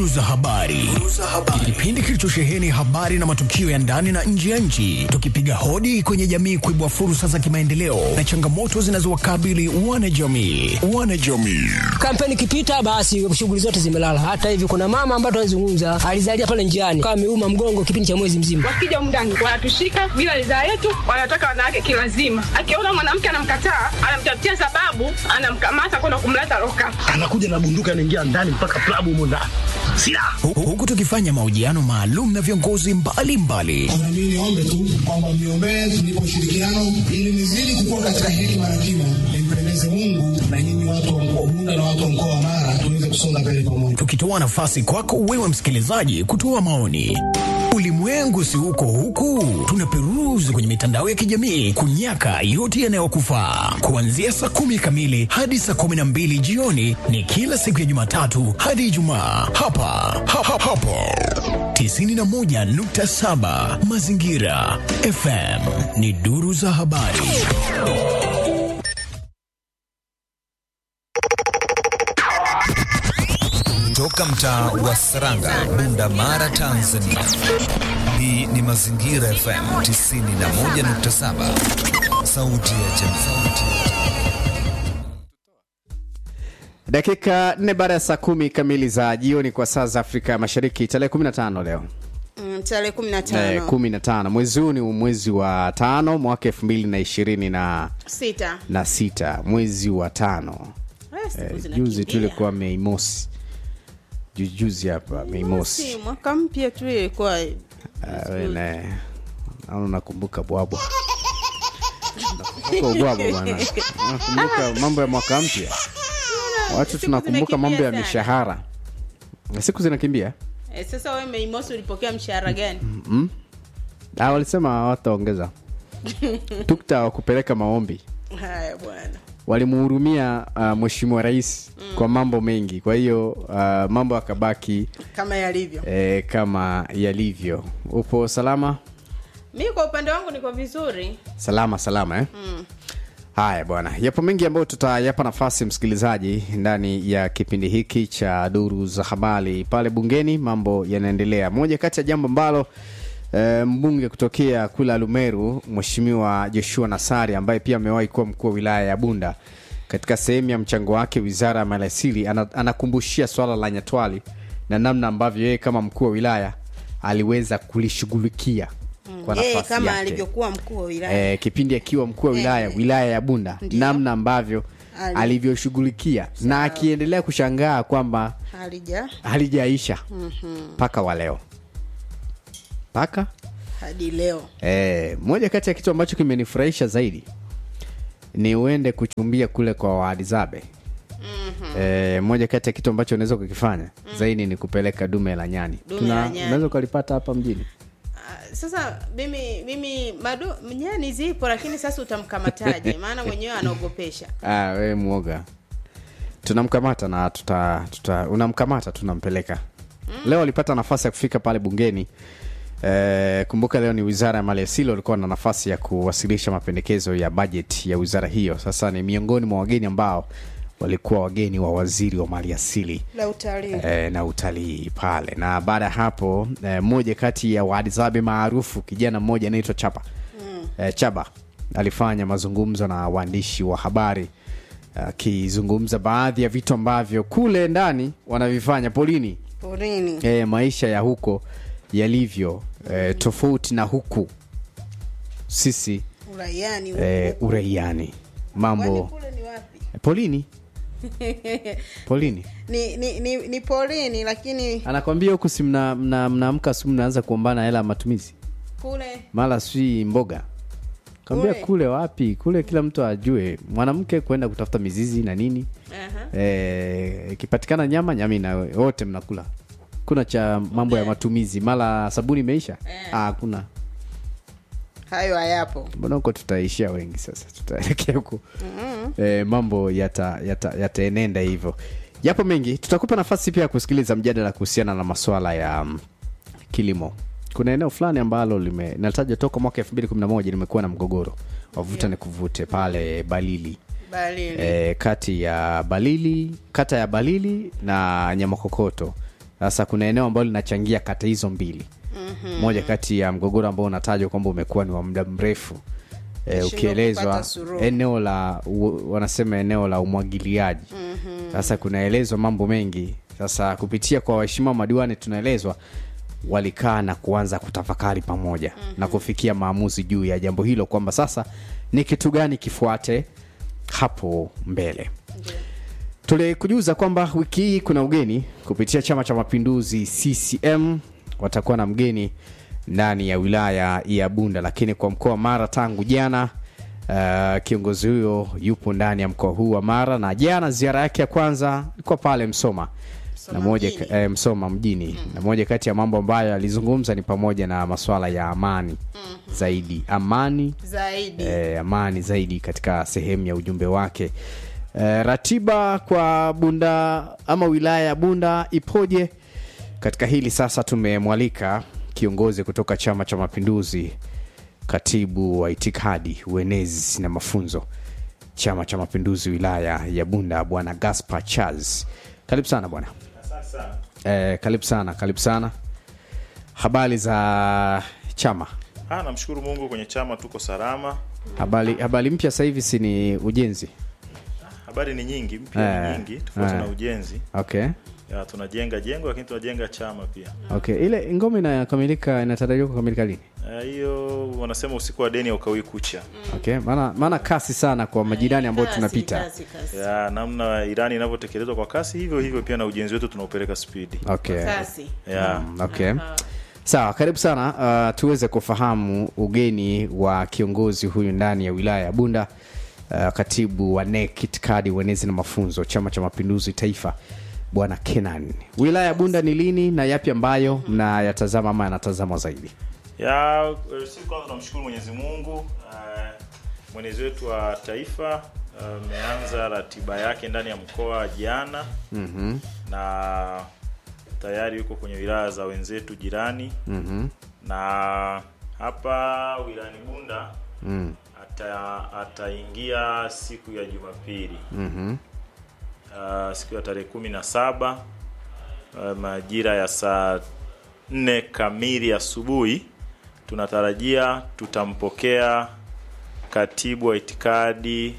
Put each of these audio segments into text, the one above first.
Duru za habari, kipindi kilichosheheni habari na matukio ya ndani na nje ya nchi, tukipiga hodi kwenye jamii kuibua fursa za kimaendeleo na changamoto zinazowakabili wanajamii. Wanajamii Kampeni ikipita basi shughuli zote zimelala. Hata hivi kuna mama ambaye tunazungumza alizalia pale njiani kama ameuma mgongo kipindi cha mwezi mzima. wakija mndani wanatushika bila ridhaa yetu, wanataka wanawake kilazima. Akiona mwanamke anamkataa, anamtafutia sababu, anamkamata kwenda kumleta loka. anakuja na bunduki anaingia ndani mpaka klabu humo ndani silaha Hu- huku tukifanya mahojiano maalum na viongozi mbalimbali Na mimi niombe tu kwamba mniombee tunipe ushirikiano ili nizidi kukua katika hekima na kima, nimpendeze Mungu na nyinyi watu wa mkoa wa Bunda na watu wa mkoa wa Mara tuweze kusonga mbele pamoja. tukitoa nafasi kwako wewe msikilizaji kutoa maoni. Ulimwengu si huko huku, tunaperuzi kwenye mitandao ya kijamii kunyaka yote yanayokufaa. Kuanzia saa kumi kamili hadi saa kumi na mbili jioni ni kila siku ya Jumatatu hadi Ijumaa hapa ha, ha, hapo 91.7 Mazingira FM ni duru za habari. Toka mtaa wa Saranga, Bunda, Mara, Tanzania. Hii ni Mazingira FM 91.7, sauti ya jamii. Dakika nne baada ya saa kumi kamili za jioni kwa saa za Afrika ya Mashariki, tarehe 15 leo Mm, tarehe kumi na eh, tano 15 mwezi huu ni mwezi wa tano mwaka elfu mbili na ishirini na sita na sita mwezi wa tano Eh, siku eh, zinakimbia. juzi tu ilikuwa Mei Mosi, Ju- juzi hapa Mei Mosi. Si, mwaka mpya tu ilikuwa Ah, we naye naona nakumbuka bwabwa nakumbuka ubwabwa bwana, nakumbuka mambo ya mwaka mpya. Watu siku tunakumbuka mambo ya zimekimbia sana. mishahara, siku zinakimbia. eh, sasa wewe Mei Mosi ulipokea mshahara gani Ah, walisema hawataongeza tukta wa kupeleka maombi haya bwana walimuhurumia uh, mheshimiwa rais kwa mambo mengi, kwa hiyo uh, mambo akabaki kama yalivyo eh, kama yalivyo. Upo salama? mi kwa upande wangu niko vizuri Salama salama eh? Haya bwana, yapo mengi ambayo tutayapa nafasi msikilizaji ndani ya kipindi hiki cha duru za habari. Pale bungeni mambo yanaendelea. Moja kati ya jambo ambalo e, mbunge kutokea kule Alumeru, Mheshimiwa Joshua Nasari ambaye pia amewahi kuwa mkuu wa wilaya ya Bunda, katika sehemu ya mchango wake wizara ya maliasili, ana, anakumbushia swala la Nyatwali na namna ambavyo yeye kama mkuu wa wilaya aliweza kulishughulikia kwa yeye nafasi kama yake alivyokuwa mkuu wa wilaya eh, kipindi akiwa mkuu wa wilaya Eh, wilaya ya Bunda, Ndiyo. namna ambavyo Ali- alivyoshughulikia na akiendelea kushangaa kwamba halija halijaisha mpaka wa leo mpaka hadi leo eh, moja kati ya kitu ambacho kimenifurahisha zaidi ni uende kuchumbia kule kwa waadizabe Eh, moja kati ya kitu ambacho unaweza kukifanya zaidi ni kupeleka dume la nyani Dume Tuna- la nyani. unaweza ukalipata hapa mjini Ah, sasa mimi mimi madu nyani zipo lakini sasa utamkamataje maana mwenyewe anaogopesha Ah, we mwoga tunamkamata na tuta, tuta unamkamata tunampeleka leo alipata nafasi ya kufika pale bungeni Eh, kumbuka leo ni wizara ya maliasili walikuwa na nafasi ya kuwasilisha mapendekezo ya bajeti ya wizara hiyo sasa ni miongoni mwa wageni ambao walikuwa wageni wa waziri wa maliasili la utalii eh, na utalii pale na baada ya hapo eh, mmoja kati ya waadizabe maarufu kijana mmoja anaitwa chapa mm. eh, chaba alifanya mazungumzo na waandishi wa habari akizungumza baadhi ya vitu ambavyo kule ndani wanavifanya polini porini eh, maisha ya huko yalivyo eh, tofauti na huku sisi uraiani eh, uraiani mambo kule ni wapi polini polini ni, ni, ni, ni porini lakini anakwambia huku si mnaamka mna, mnaamka si mnaanza kuombana hela ya matumizi kule mara si mboga kambia Kule. kule. wapi kule kila mtu ajue mwanamke kwenda kutafuta mizizi na nini Aha. Eh, ikipatikana nyama nyama ina wote mnakula kuna cha mambo ya matumizi mara sabuni imeisha Ah, hakuna hayo hayapo mbona huko tutaishia wengi sasa tutaelekea huko eh, mambo yataenenda yata, yataenenda hivyo yapo mengi tutakupa nafasi pia ya kusikiliza mjadala kuhusiana na maswala ya um, kilimo kuna eneo fulani ambalo lime nataja toka mwaka 2011 limekuwa na mgogoro wavuta ni kuvute pale balili balili e, kati ya balili kata ya balili na nyamakokoto sasa kuna eneo ambalo linachangia kata hizo mbili Mhm. moja kati ya mgogoro ambao unatajwa kwamba umekuwa ni wa muda mrefu e, Kushindwa ukielezwa kupata suluhu. eneo la u, wanasema eneo la umwagiliaji Mhm. sasa kunaelezwa mambo mengi sasa kupitia kwa waheshimiwa madiwani tunaelezwa walikaa na kuanza kutafakari pamoja mm-hmm. na kufikia maamuzi juu ya jambo hilo kwamba sasa ni kitu gani kifuate hapo mbele tulikujuza kwamba wiki hii kuna ugeni kupitia chama cha mapinduzi ccm watakuwa na mgeni ndani ya wilaya ya bunda lakini kwa mkoa wa mara tangu jana uh, kiongozi huyo yupo ndani ya mkoa huu wa mara na jana ziara yake ya kwanza ilikuwa pale msoma na moja mjini. Eh, msoma mjini mm. na moja kati ya mambo ambayo alizungumza ni pamoja na masuala ya amani mm. zaidi amani zaidi eh, amani zaidi katika sehemu ya ujumbe wake eh, ratiba kwa bunda ama wilaya ya bunda ipoje katika hili sasa tumemwalika kiongozi kutoka chama cha mapinduzi katibu wa itikadi uenezi na mafunzo chama cha mapinduzi wilaya ya bunda bwana gaspar charles karibu sana bwana eh, karibu sana karibu sana habari za chama Ah, namshukuru Mungu kwenye chama tuko salama. habari habari mpya sasa hivi si ni ujenzi Habari ni nyingi, mpya ni Eh, nyingi tofauti eh. na ujenzi. okay Ya, tunajenga jengo lakini tunajenga chama pia. okay ile ngome inakamilika inatarajiwa kukamilika lini Eh, Hiyo wanasema usiku wa deni haukawi kucha. okay maana maana kasi sana kwa majirani ambao tunapita Ya, namna Irani inavyotekelezwa kwa kasi hivyo hivyo pia na ujenzi wetu tunaupeleka spidi. okay Ya. Mm, okay sawa karibu sana uh, tuweze kufahamu ugeni wa kiongozi huyu ndani ya wilaya ya bunda uh, katibu wa NEC itikadi uenezi na mafunzo chama cha mapinduzi taifa bwana kenan wilaya ya bunda ni lini na yapi ambayo mnayatazama ama yanatazamwa zaidi Ya, eh, sisi kwanza tunamshukuru Mwenyezi Mungu eh, mwenezi wetu wa taifa ameanza ratiba yake ndani ya mkoa jana mm-hmm. na tayari yuko kwenye wilaya za wenzetu jirani Mm-hmm. na hapa wilayani Bunda Mm. ata ataingia siku ya Jumapili Mm-hmm. uh, siku ya tarehe kumi na saba uh, majira ya saa nne kamili asubuhi tunatarajia tutampokea katibu wa itikadi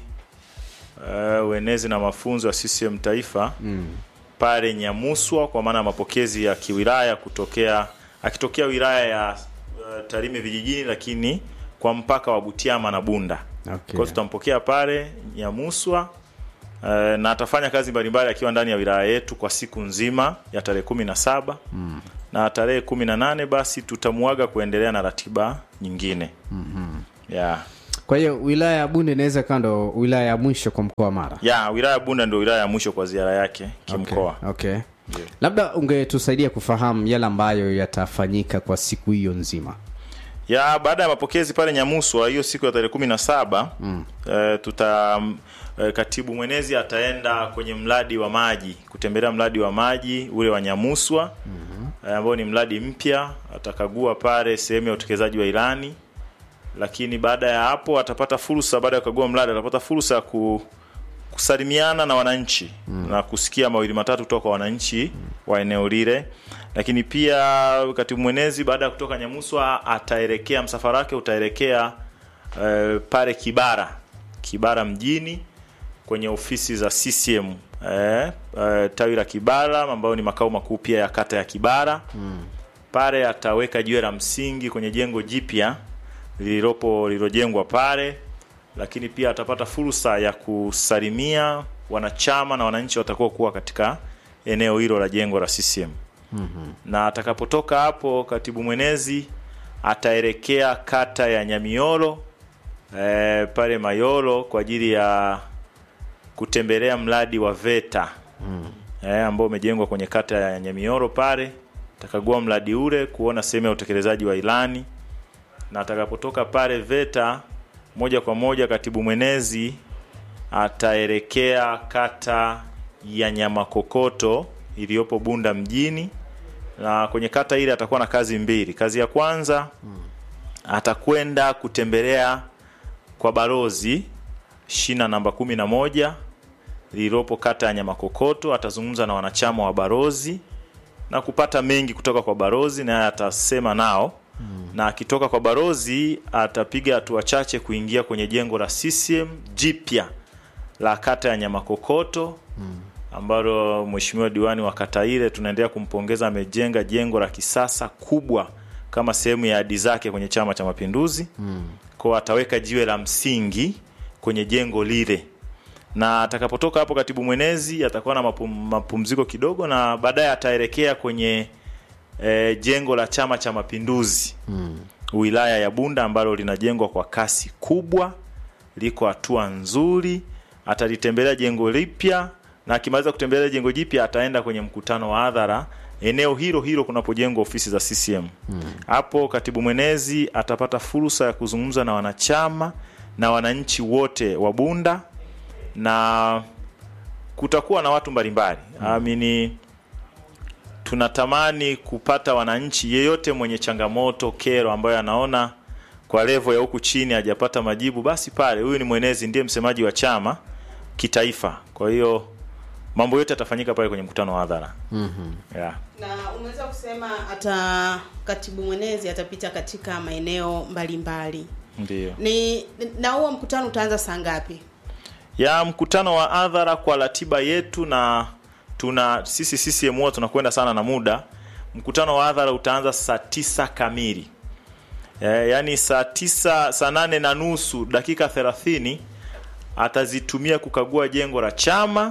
uh, uenezi na mafunzo ya CCM taifa Mm. pale Nyamuswa kwa maana ya mapokezi ya kiwilaya kutokea akitokea wilaya ya uh, Tarime vijijini lakini kwa mpaka wa Butiama na Bunda. Okay. Kwa hiyo tutampokea pale Nyamuswa uh, na atafanya kazi mbalimbali akiwa ndani ya wilaya yetu kwa siku nzima ya tarehe kumi na saba Mm. na tarehe kumi na nane basi tutamuaga kuendelea na ratiba nyingine Mm-hmm. yeah. kwa hiyo wilaya ya bunda inaweza ikawa ndo wilaya ya mwisho kwa mkoa wa mara ya wilaya ya Bunda ndio wilaya ya mwisho kwa ziara yake kimkoa. okay. okay. labda ungetusaidia kufahamu yale ambayo yatafanyika kwa siku hiyo nzima ya baada ya mapokezi pale Nyamuswa hiyo siku ya tarehe kumi na saba mm. e, tuta e, katibu mwenezi ataenda kwenye mradi wa maji kutembelea mradi wa maji ule wa Nyamuswa mm-hmm. e, ambao ni mradi mpya atakagua pale sehemu ya utekelezaji wa ilani lakini baada ya hapo atapata fursa baada ya kukagua mradi atapata fursa ya ku, kusalimiana na wananchi mm. na kusikia mawili matatu kutoka kwa wananchi mm. wa eneo lile lakini pia katibu mwenezi baada ya kutoka Nyamuswa ataelekea msafara wake utaelekea eh, pale Kibara Kibara mjini kwenye ofisi za CCM eh, eh, tawi la Kibara ambayo ni makao makuu pia ya kata ya Kibara mm. pale ataweka jiwe la msingi kwenye jengo jipya lililopo lililojengwa pale lakini pia atapata fursa ya kusalimia wanachama na wananchi watakuwa kuwa katika eneo hilo la jengo la CCM Mm-hmm. na atakapotoka hapo katibu mwenezi ataelekea kata ya Nyamiolo e, pale Mayolo kwa ajili ya kutembelea mradi wa VETA Mm. e, ambao umejengwa kwenye kata ya Nyamiolo pale atakagua mradi ule kuona sehemu ya utekelezaji wa ilani na atakapotoka pale VETA moja kwa moja katibu mwenezi ataelekea kata ya Nyamakokoto iliyopo Bunda mjini na kwenye kata ile atakuwa na kazi mbili. Kazi ya kwanza atakwenda kutembelea kwa barozi shina namba kumi na moja lililopo kata ya Nyamakokoto. Atazungumza na wanachama wa barozi na kupata mengi kutoka kwa barozi naye atasema nao na akitoka kwa barozi atapiga hatua chache kuingia kwenye jengo la CCM jipya la kata ya Nyamakokoto ambalo mheshimiwa diwani wa kata ile tunaendelea kumpongeza, amejenga jengo la kisasa kubwa kama sehemu ya ahadi zake kwenye Chama cha Mapinduzi kwa ataweka jiwe la msingi kwenye jengo lile, na atakapotoka hapo katibu mwenezi atakuwa na mapum, mapumziko kidogo, na baadaye ataelekea kwenye e, jengo la Chama cha Mapinduzi wilaya ya Bunda ambalo linajengwa kwa kasi kubwa, liko hatua nzuri. Atalitembelea jengo lipya na akimaliza kutembelea jengo jipya ataenda kwenye mkutano wa hadhara eneo hilo hilo kunapojengwa ofisi za CCM. Hapo katibu mwenezi atapata fursa ya kuzungumza na wanachama na wananchi wote wa Bunda na kutakuwa na watu mbalimbali amini tunatamani kupata wananchi yeyote mwenye changamoto kero ambayo anaona kwa levo ya huku chini hajapata majibu basi pale huyu ni mwenezi ndiye msemaji wa chama kitaifa kwa hiyo mambo yote yatafanyika pale kwenye mkutano wa hadhara yeah. na umeweza kusema hata katibu mwenezi atapita katika maeneo mbalimbali ndio ni na huo mkutano utaanza saa ngapi ya mkutano wa hadhara kwa ratiba yetu na tuna sisi CCM huwa tunakwenda sana na muda. Mkutano wa hadhara utaanza saa tisa kamili e, yaani saa tisa saa nane na nusu dakika thelathini atazitumia kukagua jengo la chama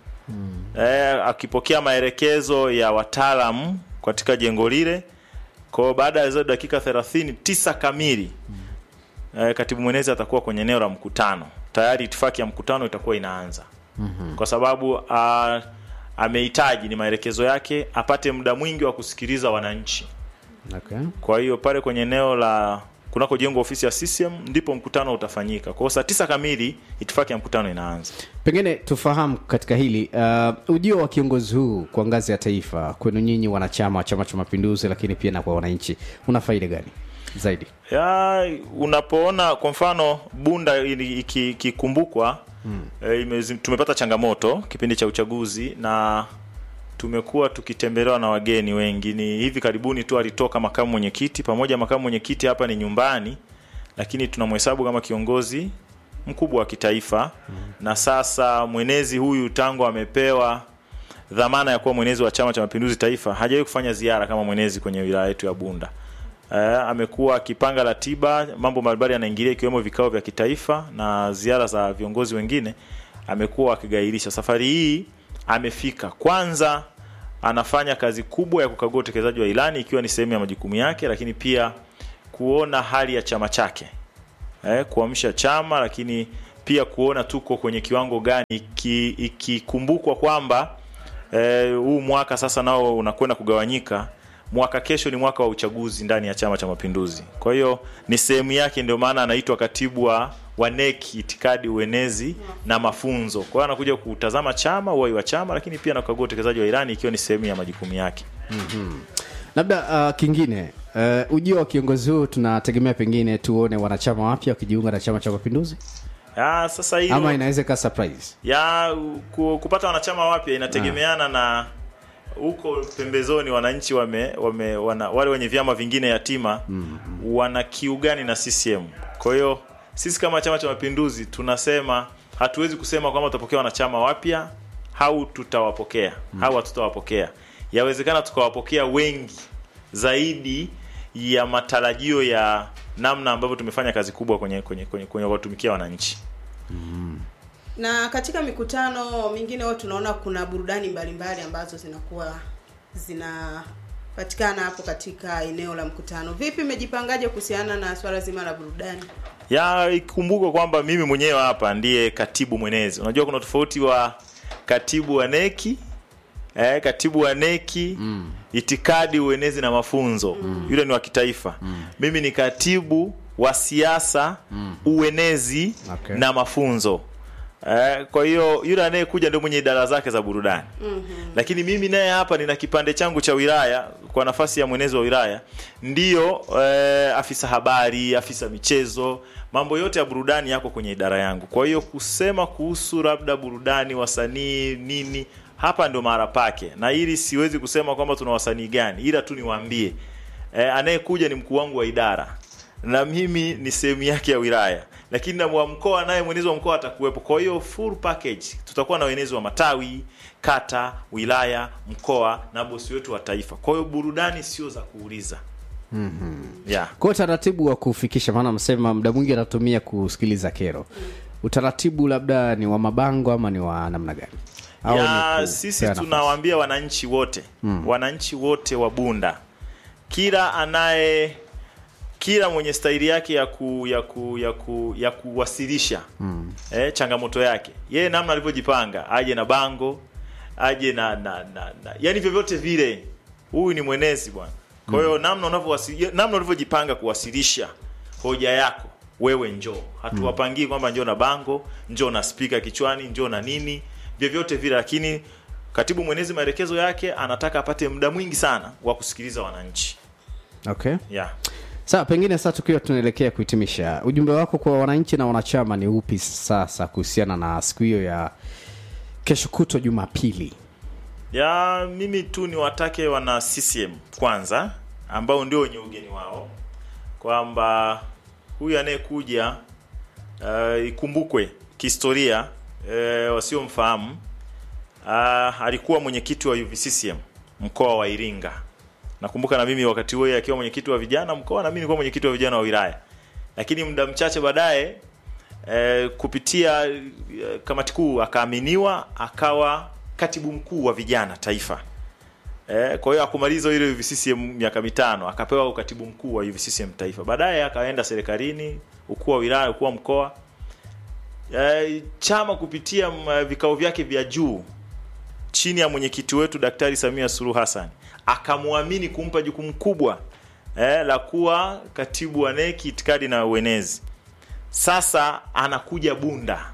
e, akipokea maelekezo ya wataalamu katika jengo lile. Kwa hiyo baada ya hizo dakika thelathini tisa kamili e, katibu mwenezi atakuwa kwenye eneo la mkutano tayari itifaki ya mkutano itakuwa inaanza kwa sababu a, amehitaji ni maelekezo yake apate muda mwingi wa kusikiliza wananchi okay. kwa hiyo pale kwenye eneo la kunako jengo ofisi ya CCM ndipo mkutano utafanyika kwa hiyo saa tisa kamili itifaki ya mkutano inaanza pengine tufahamu katika hili uh, ujio wa kiongozi huu kwa ngazi ya taifa kwenu nyinyi wanachama wa chama cha mapinduzi lakini pia na kwa wananchi una faida gani zaidi ya unapoona kwa mfano bunda ili- iki- ikikumbukwa hmm. e, tumepata changamoto kipindi cha uchaguzi na tumekuwa tukitembelewa na wageni wengi ni hivi karibuni tu alitoka makamu mwenyekiti pamoja makamu mwenyekiti hapa ni nyumbani lakini tunamhesabu kama kiongozi mkubwa wa kitaifa hmm. na sasa mwenezi huyu tangu amepewa dhamana ya kuwa mwenezi wa chama cha mapinduzi taifa hajawahi kufanya ziara kama mwenezi kwenye wilaya yetu ya bunda Eh, amekuwa akipanga ratiba, mambo mbalimbali yanaingilia ikiwemo vikao vya kitaifa na ziara za viongozi wengine, amekuwa akigairisha. Safari hii amefika, kwanza anafanya kazi kubwa ya kukagua utekelezaji wa ilani ikiwa ni sehemu ya majukumu yake, lakini pia kuona hali ya chama chake eh, kuamsha chama, lakini pia kuona tuko kwenye kiwango gani, iki- ikikumbukwa kwamba eh, huu mwaka sasa nao unakwenda kugawanyika mwaka kesho ni mwaka wa uchaguzi ndani ya chama cha mapinduzi kwa hiyo ni sehemu yake ndio maana anaitwa katibu wa wa NEC itikadi uenezi na mafunzo kwa hiyo anakuja kutazama chama uwai wa chama lakini pia anakagua utekelezaji wa ilani ikiwa ni sehemu ya majukumu yake labda uh, kingine uh, ujio wa kiongozi huu tunategemea pengine tuone wanachama wapya wakijiunga na chama cha mapinduzi ya, sasa hilo ama inaweza ikawa surprise ya ku, kupata wanachama wapya inategemeana na huko pembezoni wananchi wame, wame wana, wale wenye vyama vingine yatima mm. wana kiu gani na CCM. Kwa hiyo sisi kama Chama cha Mapinduzi tunasema hatuwezi kusema kwamba tutapokea wanachama wapya au tutawapokea mm. au hatutawapokea. Yawezekana tukawapokea wengi zaidi ya matarajio ya namna ambavyo tumefanya kazi kubwa kwenye kwenye kwenye, kwenye kuwatumikia wananchi. na katika mikutano mingine huwa tunaona kuna burudani mbalimbali ambazo zinakuwa zinapatikana hapo katika eneo la mkutano vipi mmejipangaje kuhusiana na swala zima la burudani ya ikumbukwe kwamba mimi mwenyewe hapa ndiye katibu mwenezi unajua kuna tofauti wa katibu wa neki eh, katibu wa neki mm. itikadi uenezi na mafunzo mm. yule ni wa kitaifa mm. mimi ni katibu wa siasa mm. uenezi Okay. na mafunzo Eh, kwa hiyo yule anayekuja ndio mwenye idara zake za burudani mm-hmm. lakini mimi naye hapa nina kipande changu cha wilaya kwa nafasi ya mwenezi wa wilaya ndiyo eh, afisa habari afisa michezo mambo yote ya burudani yako kwenye idara yangu kwa hiyo kusema kuhusu labda burudani wasanii nini hapa ndio mahara pake na ili siwezi kusema kwamba tuna wasanii gani ila tu niwaambie e, anayekuja ni mkuu wangu wa idara na mimi ni sehemu yake ya wilaya lakini na wa mkoa naye mwenezi wa mkoa atakuwepo kwa hiyo full package tutakuwa na wenezi wa matawi kata wilaya mkoa na bosi wetu wa taifa kwa hiyo burudani sio za kuuliza yeah. kwa utaratibu wa kufikisha maana msema muda mwingi anatumia kusikiliza kero utaratibu labda ni wa mabango ama ni wa namna gani Au ya ni ku- sisi pea nafasi? tunawaambia wananchi wote mm. wananchi wote wa bunda kila anaye kila mwenye staili yake ya ku, ya ku, ya ku, ya kuwasilisha mm. eh, changamoto yake yeye namna alivyojipanga aje na bango aje na, na, na, na yani vyovyote vile huyu ni mwenezi bwana kwa hiyo namna unavyowasi- namna ulivyojipanga kuwasilisha hoja yako wewe njoo hatuwapangii kwamba njoo na bango njoo na spika kichwani njoo na nini vyovyote vile lakini katibu mwenezi maelekezo yake anataka apate muda mwingi sana wa kusikiliza wananchi okay yeah. sawa pengine sasa tukiwa tunaelekea kuhitimisha ujumbe wako kwa wananchi na wanachama ni upi sasa kuhusiana na siku hiyo ya kesho kutwa jumapili ya mimi tu niwatake wana CCM kwanza ambao ndio wenye ugeni wao kwamba huyu anayekuja uh, ikumbukwe kihistoria uh, wasiomfahamu uh, alikuwa mwenyekiti wa UVCCM mkoa wa Iringa nakumbuka na mimi wakati huo yeye akiwa mwenyekiti wa vijana mkoa na mimi nilikuwa mwenyekiti wa vijana wa wilaya lakini muda mchache baadaye eh, kupitia eh, kamati kuu akaaminiwa akawa katibu mkuu wa vijana taifa eh, kwa hiyo akumaliza ile UVCCM miaka mitano akapewa ukatibu mkuu wa UVCCM taifa baadaye akaenda serikalini ukuu wa wilaya ukuu wa mkoa eh, chama kupitia mm, vikao vyake vya juu chini ya mwenyekiti wetu Daktari Samia Suluhu Hassan akamwamini kumpa jukumu kubwa eh, la kuwa katibu wa neki itikadi na uenezi. Sasa anakuja Bunda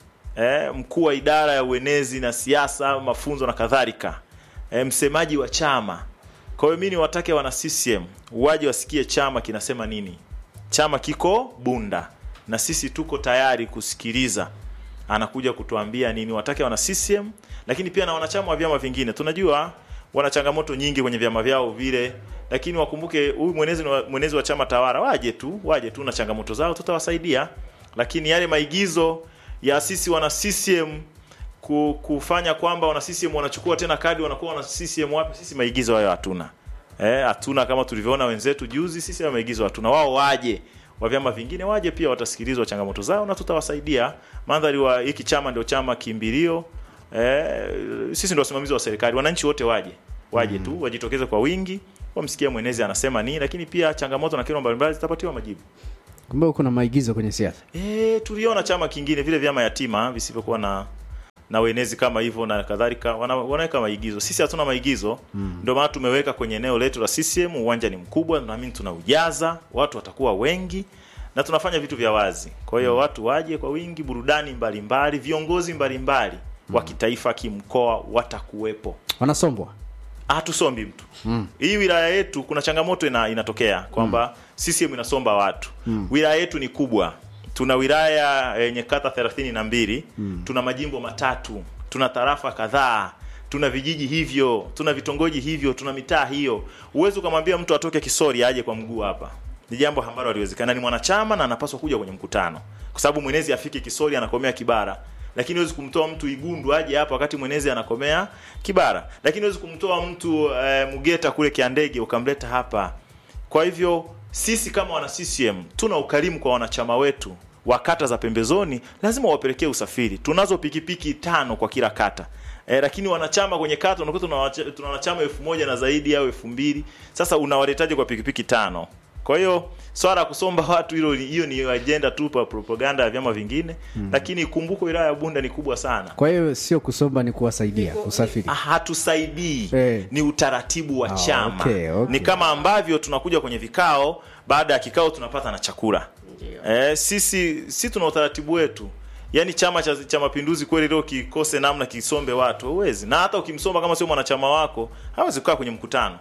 eh, mkuu wa idara ya uenezi na siasa, mafunzo na kadhalika, eh, msemaji wa chama. Kwa hiyo mimi niwatake wana CCM waje wasikie chama kinasema nini. Chama kiko Bunda na sisi tuko tayari kusikiliza anakuja kutuambia nini. Watake wana CCM lakini pia na wanachama wa vyama vingine. Tunajua wana changamoto nyingi kwenye vyama vyao vile, lakini wakumbuke huyu mwenezi wa, mwenezi wa chama tawala waje tu, waje tu na changamoto zao, tutawasaidia. Lakini yale maigizo ya sisi wana CCM ku- kufanya kwamba wana CCM wanachukua tena kadi wanakuwa wana CCM wapi, sisi maigizo hayo hatuna. Eh, hatuna kama tulivyoona wenzetu juzi, sisi hayo maigizo hatuna. Wao waje wa vyama vingine waje pia watasikilizwa changamoto zao na tutawasaidia. Mandhari wa hiki chama ndio chama kimbilio. Eh, sisi ndio wasimamizi wa serikali. Wananchi wote waje. Waje tu, wajitokeze kwa wingi, wamsikie mwenezi anasema nini, lakini pia changamoto na kero mbalimbali zitapatiwa majibu. kumbe kuna maigizo kwenye siasa E, tuliona chama kingine vile vyama yatima visivyokuwa na na wenezi kama hivyo na kadhalika wana, wanaweka maigizo. Sisi hatuna maigizo mm. Ndio maana tumeweka kwenye eneo letu la CCM. Uwanja ni mkubwa, naamini tunaujaza, watu watakuwa wengi na tunafanya vitu vya wazi. Kwa hiyo watu waje kwa wingi, burudani mbalimbali, viongozi mbalimbali wa kitaifa, kimkoa watakuwepo wanasombwa hatusombi mtu mm. hii wilaya yetu kuna changamoto ina, inatokea kwamba mm. CCM inasomba watu mm. wilaya yetu ni kubwa tuna wilaya yenye kata thelathini na mbili mm. tuna majimbo matatu tuna tarafa kadhaa tuna vijiji hivyo tuna vitongoji hivyo tuna mitaa hiyo huwezi ukamwambia mtu atoke kisori aje kwa mguu hapa ni jambo ambalo haliwezekana ni mwanachama na anapaswa kuja kwenye mkutano kwa sababu mwenezi afike kisori anakomea kibara lakini huwezi kumtoa mtu igundu aje hapa wakati mwenezi anakomea kibara lakini huwezi kumtoa mtu e, mgeta kule kiandege ukamleta hapa kwa hivyo sisi kama wana CCM tuna ukarimu kwa wanachama wetu wa kata za pembezoni, lazima wapelekee usafiri. Tunazo pikipiki tano kwa kila kata e, lakini wanachama kwenye kata unakuta tuna wacha- tuna wanachama elfu moja na zaidi au elfu mbili Sasa unawaletaje kwa pikipiki tano? Kwa hiyo swala la kusomba watu hilo ni- hiyo ni ajenda tu pa propaganda ya vyama vingine mm. Lakini kumbuko wilaya ya Bunda ni kubwa sana. kwa hiyo sio kusomba ni kuwasaidia usafiri Ah, hatusaidii Eh. ni utaratibu wa Ah, chama okay, okay. ni kama ambavyo tunakuja kwenye vikao baada ya kikao tunapata na chakula eh, sisi si tuna utaratibu wetu yaani chama cha, cha mapinduzi kweli leo kikose namna kisombe watu huwezi na hata ukimsomba kama sio mwanachama wako hawezi kukaa kwenye mkutano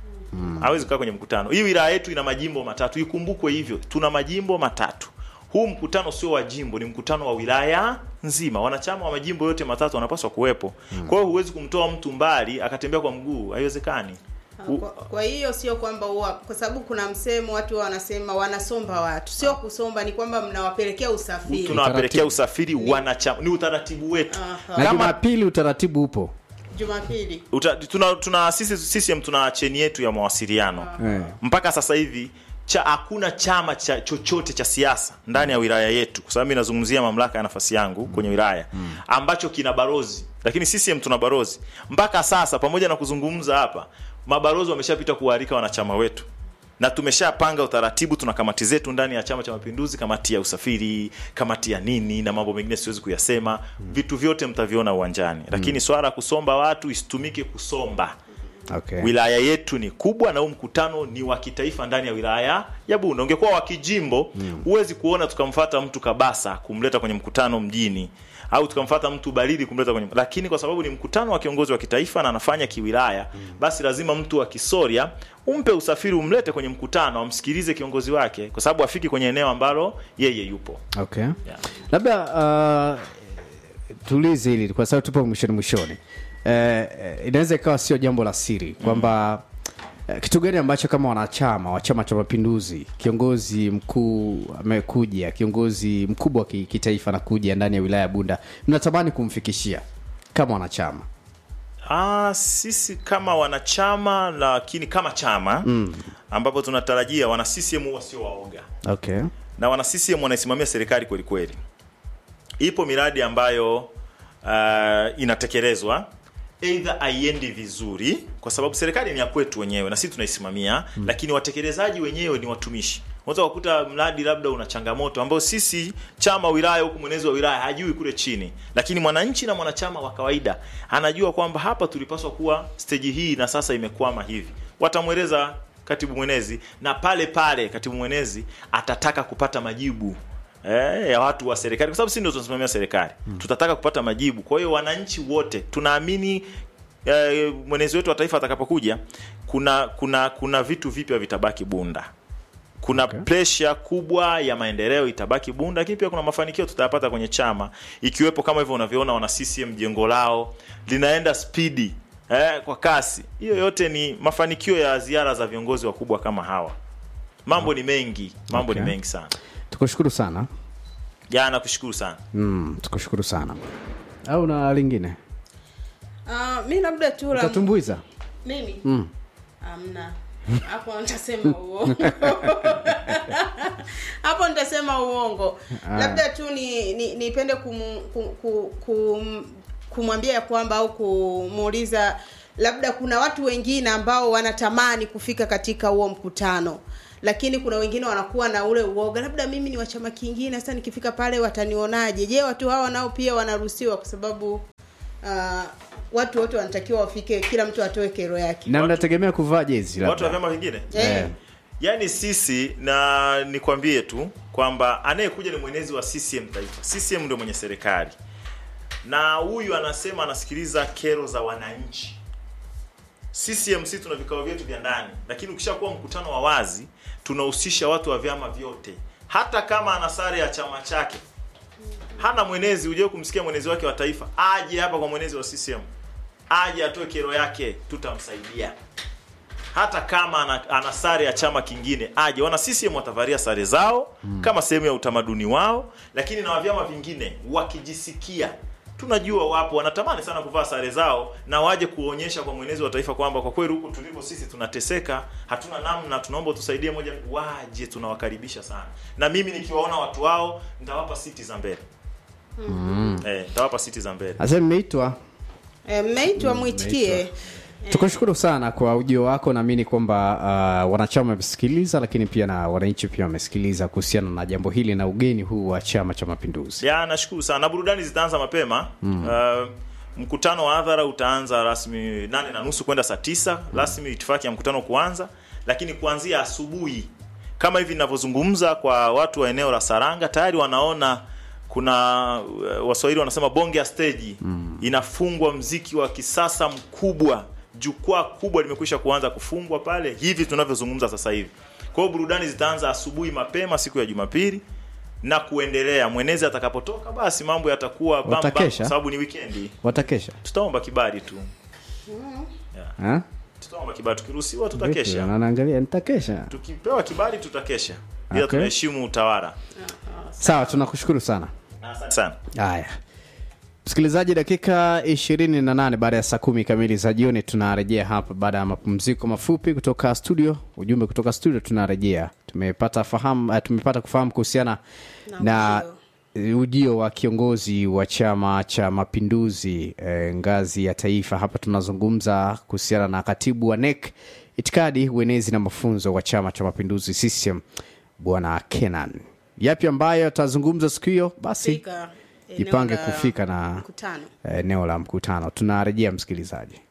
hawezi kukaa kwenye mkutano hii wilaya yetu ina majimbo matatu ikumbukwe hivyo tuna majimbo matatu huu mkutano sio wa jimbo ni mkutano wa wilaya nzima wanachama wa majimbo yote matatu wanapaswa kuwepo kwa hiyo huwezi kumtoa mtu mbali akatembea kwa mguu haiwezekani U- Kwa, kwa hiyo sio kwamba huwa kwa sababu kuna msemo watu wanasema wanasomba watu, sio kusomba, ni kwamba mnawapelekea usafiri. tunawapelekea usafiri wanachama ni utaratibu wetu Aha. na Kama- jumapili utaratibu upo Jumapili Uta, tuna, tuna sisi CCM tuna cheni yetu ya mawasiliano Eh. mpaka sasa hivi cha hakuna chama cha chochote cha siasa ndani ya wilaya yetu, kwa sababu mimi nazungumzia mamlaka ya nafasi yangu kwenye wilaya ambacho kina barozi, lakini CCM tuna barozi mpaka sasa. Pamoja na kuzungumza hapa, mabarozi wameshapita kuwaalika wanachama wetu na tumeshapanga utaratibu. Tuna kamati zetu ndani ya Chama cha Mapinduzi, kamati ya usafiri, kamati ya nini na mambo mengine siwezi kuyasema. Vitu vyote mtaviona uwanjani, lakini swala la kusomba watu isitumike kusomba okay. wilaya yetu ni kubwa na huu mkutano ni wa kitaifa ndani ya wilaya ya Bunda. Ungekuwa wa kijimbo, huwezi kuona tukamfata mtu Kabasa kumleta kwenye mkutano mjini au tukamfata mtu Barili kumleta kwenye, lakini kwa sababu ni mkutano wa kiongozi wa kitaifa na anafanya kiwilaya, basi lazima mtu wa Kisoria umpe usafiri, umlete kwenye mkutano, amsikilize kiongozi wake, kwa sababu afiki kwenye eneo ambalo yeye yupo. okay. Yeah. labda uh, tulize hili kwa sababu tupo mwishoni mwishoni eh, eh, inaweza ikawa sio jambo la siri kwamba eh, kitu gani ambacho kama wanachama wa chama cha mapinduzi kiongozi mkuu amekuja kiongozi mkubwa wa ki- kitaifa anakuja ndani ya wilaya ya bunda mnatamani kumfikishia kama wanachama Ah, sisi kama wanachama lakini kama chama mm. ambapo tunatarajia wana CCM wasio waoga okay. na wana CCM wanaisimamia serikali kweli kweli. Ipo miradi ambayo uh, inatekelezwa aidha haiendi vizuri, kwa sababu serikali ni ya kwetu wenyewe na sisi tunaisimamia mm. lakini watekelezaji wenyewe ni watumishi. Unaweza kukuta mradi labda una changamoto ambayo sisi chama wilaya huku mwenezi wa wilaya hajui kule chini, lakini mwananchi na mwanachama wa kawaida anajua kwamba hapa tulipaswa kuwa steji hii na sasa imekwama hivi. Watamweleza katibu mwenezi na pale pale katibu mwenezi atataka kupata majibu eh, ya watu wa serikali, kwa sababu sisi ndio tunasimamia serikali hmm. Tutataka kupata majibu. Kwa hiyo wananchi wote tunaamini eh, mwenezi wetu wa taifa atakapokuja, kuna kuna kuna vitu vipya vitabaki Bunda kuna okay. presha kubwa ya maendeleo itabaki Bunda, lakini pia kuna mafanikio tutayapata kwenye chama, ikiwepo kama hivyo unavyoona wana CCM jengo lao linaenda spidi eh, kwa kasi. Hiyo yote ni mafanikio ya ziara za viongozi wakubwa kama hawa. Mambo ni mengi, mambo Okay. ni mengi sana. tukushukuru sana Jana kushukuru sana. mm, tukushukuru sana au na lingine uh, mi labda tu la utatumbuiza mimi mm. amna hapo nitasema uongo hapo nitasema uongo labda tu ni ni- nipende kum, kum, kum, kum, kumwambia ya kwamba au kumuuliza labda kuna watu wengine ambao wanatamani kufika katika huo mkutano lakini kuna wengine wanakuwa na ule uoga labda mimi ni wa chama kingine sasa nikifika pale watanionaje je watu hawa nao pia wanaruhusiwa kwa sababu uh, watu wote wanatakiwa wafike kila mtu atoe kero yake na mnategemea kuvaa jezi Watu wa labda vyama vingine Eh. Yaani sisi na nikwambie tu kwamba anayekuja ni mwenezi wa CCM taifa. CCM ndio mwenye serikali, na huyu anasema anasikiliza kero za wananchi. CCM sisi tuna vikao vyetu vya ndani, lakini ukishakuwa mkutano wa wazi tunahusisha watu wa vyama vyote, hata kama ana sare ya chama chake hana mwenezi. Uje kumsikia mwenezi wake wa taifa, aje hapa kwa mwenezi wa CCM, aje atoe kero yake, tutamsaidia hata kama ana, ana sare ya chama kingine aje. Wana CCM watavalia sare zao mm. kama sehemu ya utamaduni wao, lakini na wa vyama vingine wakijisikia, tunajua wapo wanatamani sana kuvaa sare zao na waje kuonyesha kwa mwenezi wa taifa kwamba kwa kweli huku tulipo sisi tunateseka, hatuna namna, tunaomba tusaidie moja, waje, tunawakaribisha sana. Na mimi nikiwaona watu wao nitawapa siti za mbele mm. eh, nitawapa siti za mbele. asa mmeitwa Eh, mmeitwa mwitikie tukushukuru sana kwa ujio wako naamini kwamba uh, wanachama wamesikiliza lakini pia na wananchi pia wamesikiliza kuhusiana na jambo hili na ugeni huu wa chama cha mapinduzi ya nashukuru sana na burudani zitaanza mapema mm. uh, mkutano wa hadhara utaanza rasmi nane na nusu kwenda saa tisa rasmi itifaki ya mkutano kuanza lakini kuanzia asubuhi kama hivi ninavyozungumza kwa watu wa eneo la saranga tayari wanaona kuna uh, waswahili wanasema bonge ya steji mm. inafungwa mziki wa kisasa mkubwa jukwaa kubwa limekwisha kuanza kufungwa pale hivi tunavyozungumza sasa hivi kwa hiyo burudani zitaanza asubuhi mapema siku ya jumapili na kuendelea mwenezi atakapotoka basi mambo yatakuwa bam bam, Watakesha? kwa sababu ni wikendi watakesha tutaomba kibali tu Ha? tutaomba kibali tukiruhusiwa Vipi? tutakesha Wanaangalia nitakesha tukipewa kibali tutakesha ila Okay. tunaheshimu utawala sawa tunakushukuru sana asante sana haya msikilizaji dakika 28 baada ya saa kumi kamili za jioni tunarejea hapa baada ya mapumziko mafupi kutoka studio ujumbe kutoka studio tunarejea tumepata fahamu uh, tumepata kufahamu kuhusiana na, na ujio wa kiongozi wa chama cha mapinduzi eh, ngazi ya taifa hapa tunazungumza kuhusiana na katibu wa nek itikadi uenezi na mafunzo wa chama cha mapinduzi ccm bwana kenan yapi ambayo atazungumza siku hiyo basi Fika eneo jipange la kufika na mkutano. eneo la mkutano tunarejea msikilizaji